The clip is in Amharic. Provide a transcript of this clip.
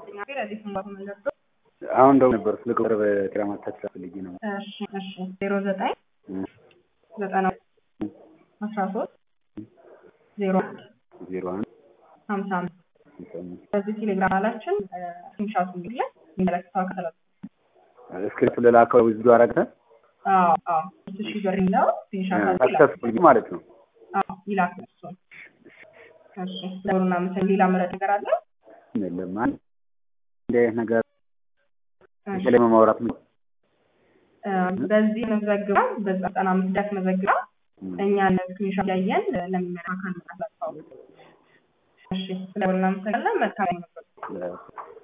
ረዲፍ መለዶ አሁን እንደው ነበር ስለ ቅርብ ቴራማታ ፈልጌ ነው። እሺ እሺ ዜሮ ዘጠኝ ዘጠና አስራ ሶስት ዜሮ አንድ ዜሮ አንድ ሀምሳ አምስት በዚህ ቴሌግራም አላችን ስክሪንሻቱ እንግዲህ የሚመለከተው አካል እስክሪፕት ልላከው ቪዲዮ አረግተ አዎ አዎ ሶስት ሺህ ብር የሚለው ስክሪንሻት ሰክሰስፉል ማለት ነው። አዎ ይላክ እሱን እሺ ለሁሉና ምስል ሌላ ምረጥ ነገር አለ የለም አንድ እንዲህ አይነት ነገር የተለየ ማውራት ነው። በዚህ መዘግባ በዘጠና አምስት ዳት መዘግባ እኛ ስክሪንሻት ያየን ለሚመለከተው አካል እናሳልፈው። እሺ ስለሁሉና ምስል መልካም ነበር።